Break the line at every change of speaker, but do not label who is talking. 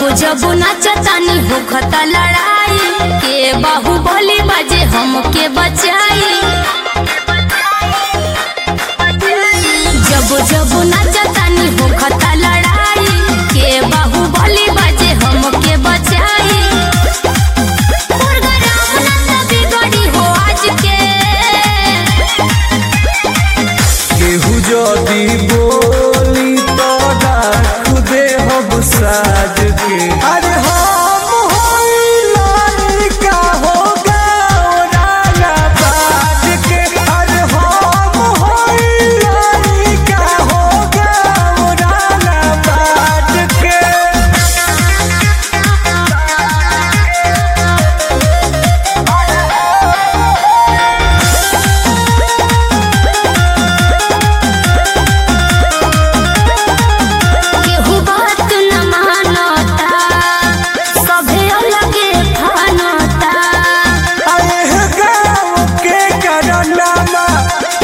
जब जब नाचतानी होखता लड़ाई के बाहुबली बजे हमके बचाई जब जब नाचतानी होखता लड़ाई के बाहुबली बजे हमके बचाई प्रोग्राम ना त बिगड़ी हो आज के
केहू जदी बोली तो डाक दे हम साज के अरे हम होई लड़का हो गौराना बाज के अरे हम होई लड़का हो गौराना बाज के
केहू बात न मानता सभे अलगे खानता
अरे गाँव के करनमा